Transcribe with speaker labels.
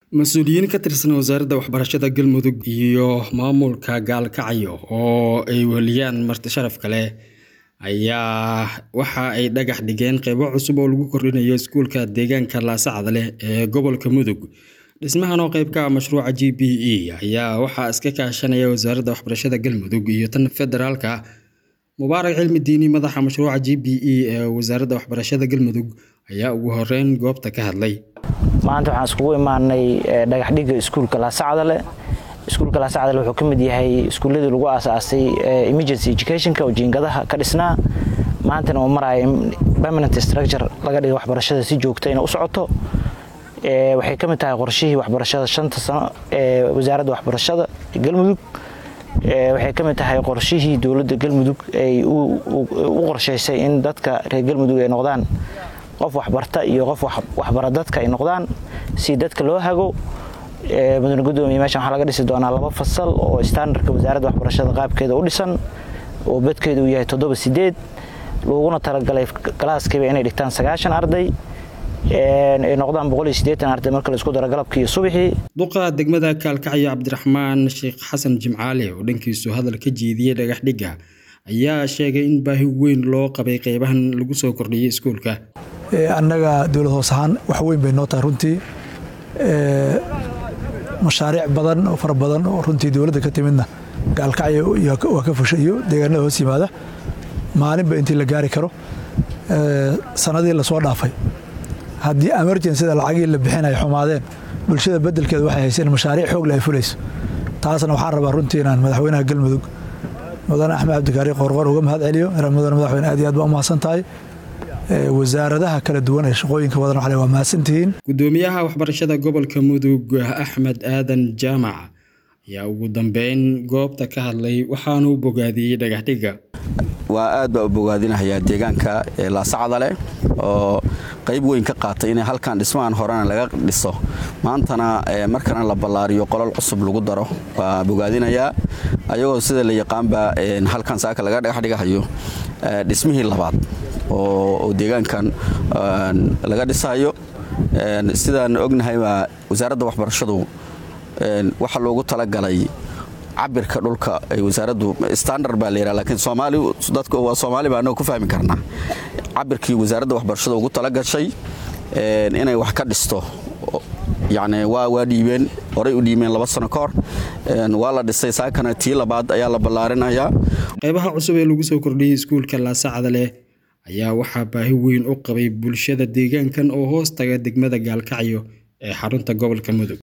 Speaker 1: mas-uuliyiin ka tirsan wasaaradda waxbarashada galmudug iyo maamulka gaalkacyo oo ay weheliyaan marti sharaf kale ayaa waxa ay dhagax dhigeen qeybo cusub oo lagu kordhinayo iskuulka deegaanka laasacda leh ee gobolka mudug dhismahan oo qeyb ka ah mashruuca g b e ayaa waxaa iska kaashanaya wasaaradda waxbarashada galmudug iyo tan federaalka mubaarak cilmi diini madaxa mashruuca g b e ee wasaaradda waxbarashada galmudug ayaa ugu horeyn goobta ka hadlay
Speaker 2: maanta waxaan iskugu imaanay dhagaxdhigga iskuulka laasacdale iskuulka laasacdale wuxuu ka mid yahay iskuulladii lagu aasaasay emergency educationka oo jiingadaha ka dhisnaa maantana uu maraayo in permanent structure laga dhiga waxbarashada si joogta inay u socoto waxay ka mid tahay qorshihii waxbarashada shanta sano ee wasaaradda waxbarashada galmudug waxay ka mid tahay qorshihii dowladda galmudug ay u qorshaysay in dadka reer galmudug ay noqdaan qof waxbarta iyo qof waxbara dadka ay noqdaan si dadka loo hago mudane gudoomiye meeshan waxaa laga dhisi doonaa laba fasal oo standardka wasaaradda waxbarashada qaabkeeda u dhisan oo badkeeda uu yahay toddoba sideed looguna talagalay galaaskiiba inay dhigtaan sagaashan arday ay noqdaan boqol iyo siddeetan arday marka la isku daro galabkii iyo subaxii
Speaker 1: duqa degmada kaalkacyo cabdiraxmaan sheekh xasan jimcaale oo dhankiisu hadal ka jeediyey dhagaxdhigga ayaa sheegay in baahi weyn loo qabay qeybahan lagu soo kordhiyey iskuulka
Speaker 3: annaga dowlad hoos ahaan wax weyn bay noo tahay runtii mashaariic badan oo fara badan oo runtii dowladda ka timidna gaalkacyo waa ka fusha iyo deegaanada hoos yimaada maalinba intii la gaari karo sanadii lasoo dhaafay haddii emergencida lacagii la bixinay xumaadeen bulshada bedelkeeda waxay hayseen mashaariic xoogle ay fulayso taasna waxaan rabaa runtii inaan madaxweynaha galmudug mudane axmed cabdikaari qorqor uga mahad celiyo mudane madaxweyne aad iyo aad baa u mahadsan tahay wasaaradaha kala duwan ee shaqooyinka wadan waxle waa mahadsantihiin
Speaker 1: gudoomiyaha waxbarashada gobolka mudug axmed aadan jaamac ayaa ugu dambeyn goobta ka hadlay waxaanuu bogaadiyey dhagaxdhigga
Speaker 4: waa aad baa u bogaadinahayaa deegaanka laasacda leh oo qayb weyn ka qaatay inay halkan dhismahan horena laga dhiso maantana markana la ballaariyo qolol cusub lagu daro waa bogaadinayaa ayagoo sida la yaqaanba halkan saaka laga dhagaxdhigahayo dhismihii labaad oo deegaankan laga dhisayo sidaan ognahayba wasaaradda waxbarashadu waxaa loogu talagalay cabirka dhulka ay wasaaraddu standard baa layidhaha lakiin soomaali dadku waa soomaali baa annaga ku fahmi karnaa cabirkii wasaaradda waxbarashada ugu talagashay inay wax ka dhisto yacni waa waa dhiibeen horay u dhiibeen laba sano ka hor waa la dhisay saakana tii labaad ayaa la ballaarinayaa
Speaker 1: qeybaha cusub ee lagu soo kordhiyey iskuulka laasacda leh ayaa waxaa baahi weyn u qabay bulshada deegaankan oo hoos taga degmada gaalkacyo ee xarunta gobolka mudug